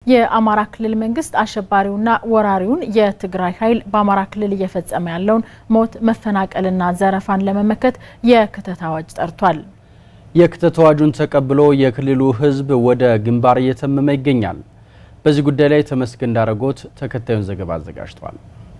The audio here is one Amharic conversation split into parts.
የአማራ ክልል መንግስት አሸባሪውና ወራሪውን የትግራይ ኃይል በአማራ ክልል እየፈጸመ ያለውን ሞት፣ መፈናቀልና ዘረፋን ለመመከት የክተት አዋጅ ጠርቷል። የክተት አዋጁን ተቀብሎ የክልሉ ሕዝብ ወደ ግንባር እየተመመ ይገኛል። በዚህ ጉዳይ ላይ ተመስገን ዳረጎት ተከታዩን ዘገባ አዘጋጅቷል።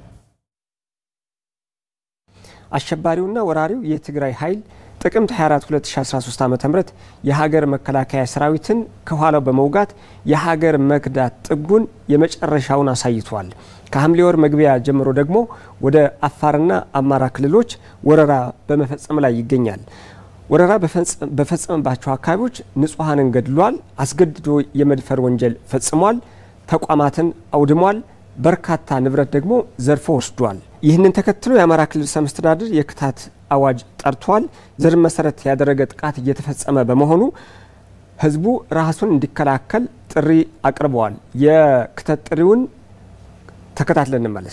አሸባሪውና ወራሪው የትግራይ ኃይል ጥቅምት 24 2013 ዓ.ም የሀገር መከላከያ ሰራዊትን ከኋላው በመውጋት የሀገር መክዳት ጥጉን የመጨረሻውን አሳይቷል። ከሐምሌ ወር መግቢያ ጀምሮ ደግሞ ወደ አፋርና አማራ ክልሎች ወረራ በመፈጸም ላይ ይገኛል። ወረራ በፈጸመባቸው አካባቢዎች ንጹሐንን ገድሏል። አስገድዶ የመድፈር ወንጀል ፈጽሟል። ተቋማትን አውድሟል። በርካታ ንብረት ደግሞ ዘርፎ ወስዷል። ይህንን ተከትሎ የአማራ ክልል ርዕሰ መስተዳድር የክተት አዋጅ ጠርቷል። ዘር መሰረት ያደረገ ጥቃት እየተፈጸመ በመሆኑ ህዝቡ ራሱን እንዲከላከል ጥሪ አቅርበዋል። የክተት ጥሪውን ተከታትለን እንመለስ።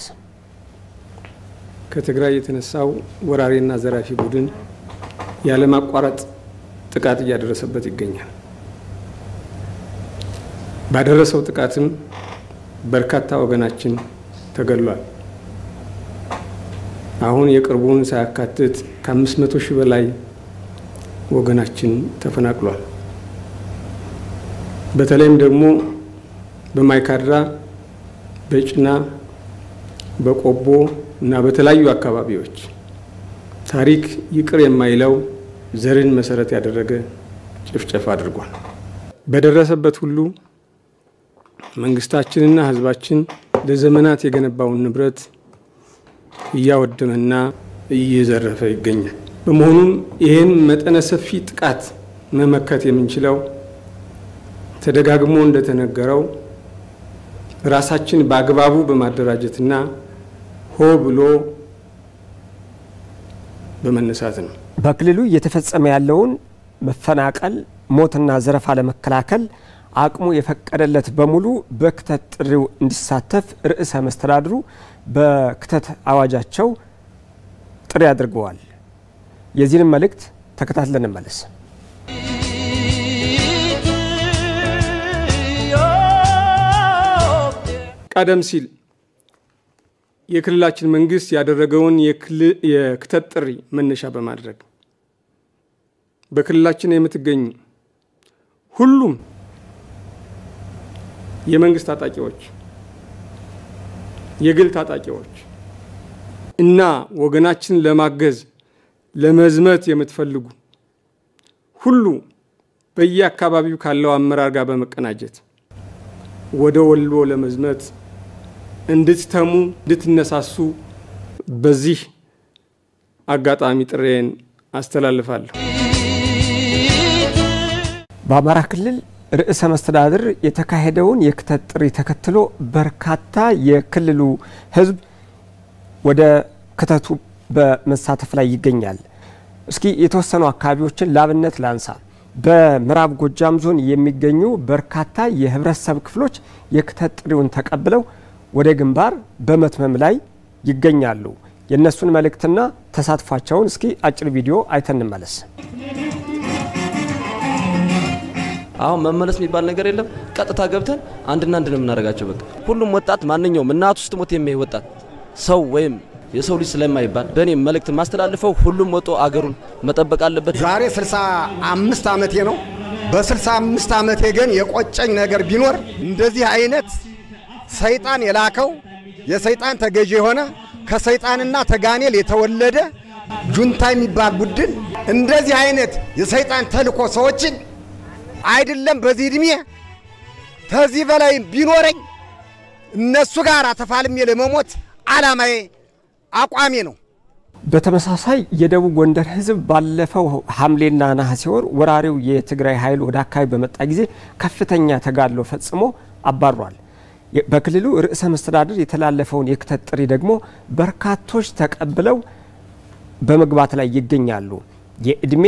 ከትግራይ የተነሳው ወራሪና ዘራፊ ቡድን ያለማቋረጥ ጥቃት እያደረሰበት ይገኛል። ባደረሰው ጥቃትም በርካታ ወገናችን ተገድሏል። አሁን የቅርቡን ሳያካትት ከአምስት መቶ ሺህ በላይ ወገናችን ተፈናቅሏል። በተለይም ደግሞ በማይካድራ፣ በጭና፣ በቆቦ እና በተለያዩ አካባቢዎች ታሪክ ይቅር የማይለው ዘርን መሰረት ያደረገ ጭፍጨፋ አድርጓል። በደረሰበት ሁሉ መንግስታችንና ህዝባችን ለዘመናት የገነባውን ንብረት እያወደመና እየዘረፈ ይገኛል። በመሆኑም ይህን መጠነ ሰፊ ጥቃት መመከት የምንችለው ተደጋግሞ እንደተነገረው ራሳችን በአግባቡ በማደራጀትና ሆ ብሎ በመነሳት ነው። በክልሉ እየተፈጸመ ያለውን መፈናቀል፣ ሞትና ዘረፋ ለመከላከል አቅሙ የፈቀደለት በሙሉ በክተት ጥሪው እንዲሳተፍ ርዕሰ መስተዳድሩ በክተት አዋጃቸው ጥሪ አድርገዋል። የዚህንም መልእክት ተከታትለን እንመለስ። ቀደም ሲል የክልላችን መንግስት ያደረገውን የክተት ጥሪ መነሻ በማድረግ በክልላችን የምትገኙ ሁሉም የመንግስት ታጣቂዎች፣ የግል ታጣቂዎች እና ወገናችን ለማገዝ ለመዝመት የምትፈልጉ ሁሉ በየአካባቢው ካለው አመራር ጋር በመቀናጀት ወደ ወሎ ለመዝመት እንድትተሙ እንድትነሳሱ በዚህ አጋጣሚ ጥሬን አስተላልፋለሁ። በአማራ ክልል ርዕሰ መስተዳድር የተካሄደውን የክተት ጥሪ ተከትሎ በርካታ የክልሉ ሕዝብ ወደ ክተቱ በመሳተፍ ላይ ይገኛል። እስኪ የተወሰኑ አካባቢዎችን ላብነት ላንሳ። በምዕራብ ጎጃም ዞን የሚገኙ በርካታ የህብረተሰብ ክፍሎች የክተት ጥሪውን ተቀብለው ወደ ግንባር በመትመም ላይ ይገኛሉ። የእነሱን መልእክትና ተሳትፏቸውን እስኪ አጭር ቪዲዮ አይተን እንመለስ። አሁን መመለስ የሚባል ነገር የለም። ቀጥታ ገብተን አንድና አንድ ነው የምናደርጋቸው። በቃ ሁሉም ወጣት ማንኛውም እናቱ ውስጥ ሞት የሚያይ ወጣት ሰው ወይም የሰው ልጅ ስለማይባል በእኔ መልእክት ማስተላልፈው ሁሉም ወጦ አገሩን መጠበቅ አለበት። ዛሬ 65 ዓመቴ ነው። በ65 ዓመቴ ግን የቆጨኝ ነገር ቢኖር እንደዚህ አይነት ሰይጣን የላከው የሰይጣን ተገዢ የሆነ ከሰይጣንና ተጋኔል የተወለደ ጁንታ የሚባል ቡድን እንደዚህ አይነት የሰይጣን ተልኮ ሰዎችን አይደለም በዚህ እድሜ ከዚህ በላይ ቢኖረኝ እነሱ ጋር ተፋልሜ ለመሞት ዓላማዬ አቋሜ ነው። በተመሳሳይ የደቡብ ጎንደር ሕዝብ ባለፈው ሐምሌና ነሐሴ ወር ወራሪው የትግራይ ኃይል ወደ አካባቢ በመጣ ጊዜ ከፍተኛ ተጋድሎ ፈጽሞ አባሯል። በክልሉ ርዕሰ መስተዳድር የተላለፈውን የክተት ጥሪ ደግሞ በርካቶች ተቀብለው በመግባት ላይ ይገኛሉ። የእድሜ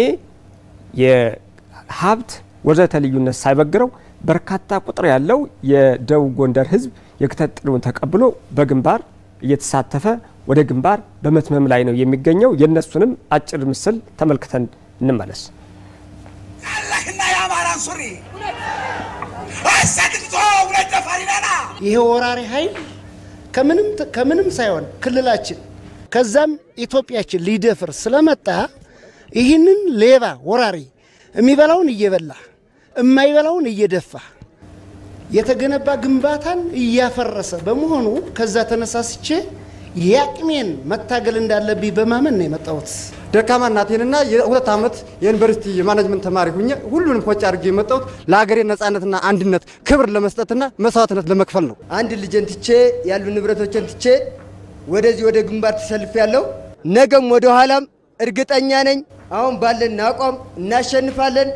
የሀብት ወዘተ ልዩነት ሳይበግረው በርካታ ቁጥር ያለው የደቡብ ጎንደር ህዝብ የክተት ጥሪውን ተቀብሎ በግንባር እየተሳተፈ ወደ ግንባር በመትመም ላይ ነው የሚገኘው። የእነሱንም አጭር ምስል ተመልክተን እንመለስ። ያለህና የአማራን ሱሪ ይሄ ወራሪ ኃይል ከምንም ከምንም ሳይሆን ክልላችን ከዛም ኢትዮጵያችን ሊደፍር ስለመጣ ይህንን ሌባ ወራሪ የሚበላውን እየበላ የማይበላውን እየደፋ የተገነባ ግንባታን እያፈረሰ በመሆኑ ከዛ ተነሳስቼ የአቅሜን መታገል እንዳለብኝ በማመን ነው የመጣሁት። ደካማ እናቴንና የሁለት ዓመት የዩኒቨርሲቲ የማኔጅመንት ተማሪ ሁኜ ሁሉንም ፎጭ አድርጌ የመጣሁት ለሀገሬ ነጻነትና አንድነት ክብር ለመስጠትና መስዋዕትነት ለመክፈል ነው። አንድ ልጄን ትቼ ያሉ ንብረቶችን ትቼ ወደዚህ ወደ ግንባር ተሰልፍ ያለው ነገም ወደ ኋላም እርግጠኛ ነኝ አሁን ባለን አቋም እናሸንፋለን።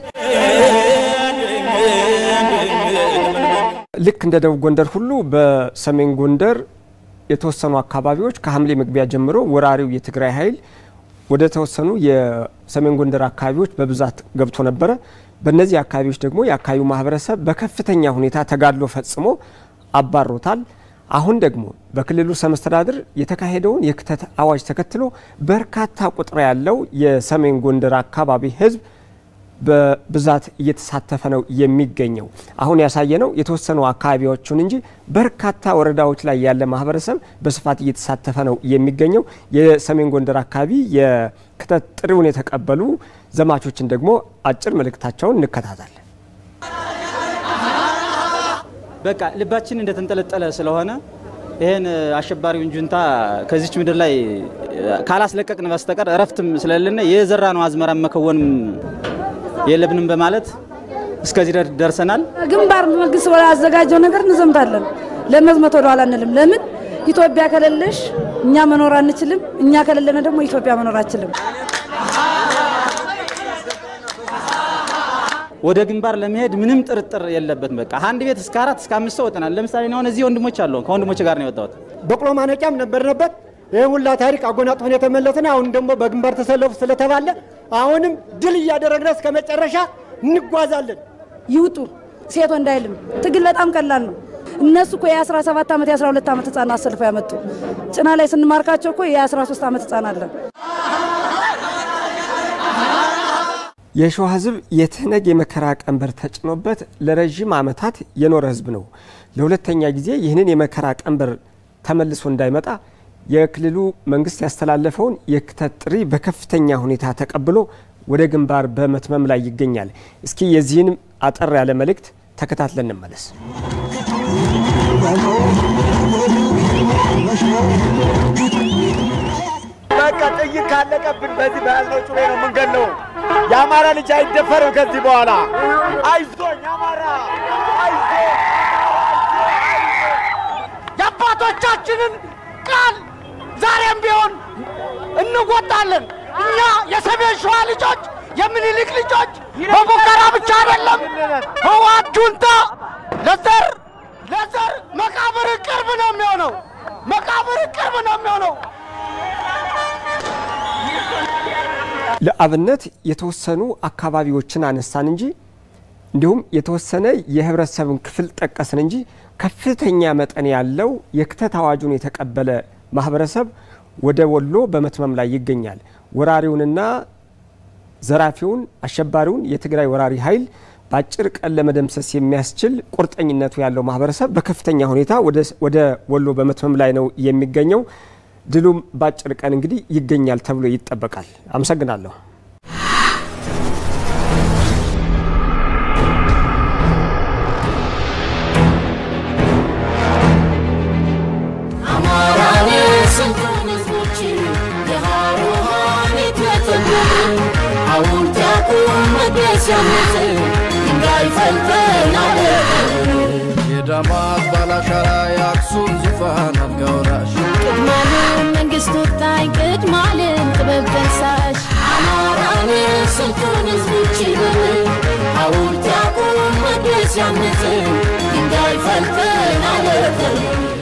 ልክ እንደ ደቡብ ጎንደር ሁሉ በሰሜን ጎንደር የተወሰኑ አካባቢዎች ከሐምሌ መግቢያ ጀምሮ ወራሪው የትግራይ ኃይል ወደ ተወሰኑ የሰሜን ጎንደር አካባቢዎች በብዛት ገብቶ ነበረ። በእነዚህ አካባቢዎች ደግሞ የአካባቢው ማህበረሰብ በከፍተኛ ሁኔታ ተጋድሎ ፈጽሞ አባሮታል። አሁን ደግሞ በክልሉ ርዕሰ መስተዳድር የተካሄደውን የክተት አዋጅ ተከትሎ በርካታ ቁጥር ያለው የሰሜን ጎንደር አካባቢ ህዝብ በብዛት እየተሳተፈ ነው የሚገኘው። አሁን ያሳየነው የተወሰኑ አካባቢዎቹን እንጂ በርካታ ወረዳዎች ላይ ያለ ማህበረሰብ በስፋት እየተሳተፈ ነው የሚገኘው። የሰሜን ጎንደር አካባቢ የክተት ጥሪውን የተቀበሉ ዘማቾችን ደግሞ አጭር መልእክታቸውን እንከታተል። በቃ ልባችን እንደተንጠለጠለ ስለሆነ ይህን አሸባሪውን ጁንታ ከዚች ምድር ላይ ካላስለቀቅን በስተቀር እረፍትም ስለሌለ የዘራ ነው አዝመራ መከወንም የለብንም በማለት እስከዚህ ደርሰናል። ግንባር መንግስት ያዘጋጀው ነገር እንዘምታለን። ለመዝመት ወደ ኋላ አንልም። ለምን ኢትዮጵያ ከሌለሽ እኛ መኖር አንችልም። እኛ ከሌለን ደግሞ ኢትዮጵያ መኖር አችልም። ወደ ግንባር ለመሄድ ምንም ጥርጥር የለበትም። በቃ አንድ ቤት እስከ አራት እስከ አምስት ሰው ወጥናል። ለምሳሌ አሁን እዚህ ወንድሞች አሉ። ከወንድሞች ጋር ነው የወጣሁት። በቅሎ ማነቂያም ነበርንበት። ይህ ሁላ ታሪክ አጎናጽፈን የተመለስን አሁን ደግሞ በግንባር ተሰለፉ ስለተባለ አሁንም ድል እያደረግን እስከ መጨረሻ እንጓዛለን። ይውጡ ሴት ወንድ አይልም። ትግል በጣም ቀላል ነው። እነሱ እኮ የ17 ዓመት የ12 ዓመት ህፃን አሰልፈው ያመጡ ጭና ላይ ስንማርካቸው እኮ የ13 ዓመት ህፃን አለን። የሸዋ ህዝብ የትህነግ የመከራ ቀንበር ተጭኖበት ለረዥም ዓመታት የኖረ ህዝብ ነው። ለሁለተኛ ጊዜ ይህንን የመከራ ቀንበር ተመልሶ እንዳይመጣ የክልሉ መንግስት ያስተላለፈውን የክተት ጥሪ በከፍተኛ ሁኔታ ተቀብሎ ወደ ግንባር በመትመም ላይ ይገኛል። እስኪ የዚህንም አጠር ያለ መልእክት ተከታትለን እንመለስ። በቃ ጥይት ካለቀብን በዚህ በያዝነው ጩቤ ነው የምንገለው። የአማራ ልጅ አይደፈርም ከዚህ በኋላ። አይዞኝ አማራ፣ አይዞኝ የአባቶቻችንን ቃል ዛሬም ቢሆን እንወጣለን። እኛ የሰሜን ሸዋ ልጆች፣ የምኒልክ ልጆች በፉከራ ብቻ አይደለም። ህወሓት ጁንታ ለዘር ለዘር መቃብር ቅርብ ነው የሚሆነው። መቃብር ቅርብ ነው የሚሆነው። ለአብነት የተወሰኑ አካባቢዎችን አነሳን እንጂ እንዲሁም የተወሰነ የህብረተሰብን ክፍል ጠቀስን እንጂ ከፍተኛ መጠን ያለው የክተት አዋጁን የተቀበለ ማህበረሰብ ወደ ወሎ በመትመም ላይ ይገኛል። ወራሪውንና ዘራፊውን አሸባሪውን የትግራይ ወራሪ ኃይል በአጭር ቀን ለመደምሰስ የሚያስችል ቁርጠኝነቱ ያለው ማህበረሰብ በከፍተኛ ሁኔታ ወደ ወሎ በመትመም ላይ ነው የሚገኘው። ድሉም በአጭር ቀን እንግዲህ ይገኛል ተብሎ ይጠበቃል። አመሰግናለሁ። የዳማት ባላሻራ የአክሱም ዙፋን አልጋ ወራሽ ቅድማለም መንግስት ወጣኝ ቅድማለም ጥበብ ደሳሽ አማራን ስልጡን ህዝቦች ሐውልት ያቁም መቅደስ ያንጽ ድንጋይ ፈልጠን አለተን